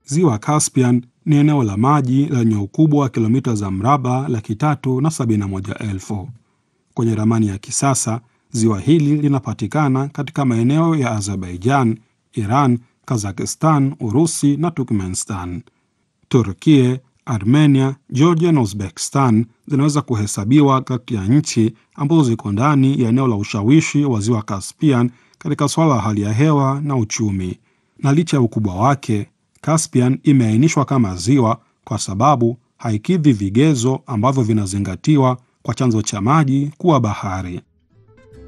Ziwa Caspian ni eneo la maji lenye ukubwa wa kilomita za mraba laki tatu na sabini na moja elfu. Kwenye ramani ya kisasa, ziwa hili linapatikana katika maeneo ya Azerbaijan, Iran, Kazakistan, Urusi na Turkmenistan. Turkie, Armenia, Georgia na Uzbekistan zinaweza kuhesabiwa kati ya nchi ambazo ziko ndani ya eneo la ushawishi wa ziwa Caspian katika suala la hali ya hewa na uchumi. Na licha ya ukubwa wake, Caspian imeainishwa kama ziwa kwa sababu haikidhi vigezo ambavyo vinazingatiwa kwa chanzo cha maji kuwa bahari.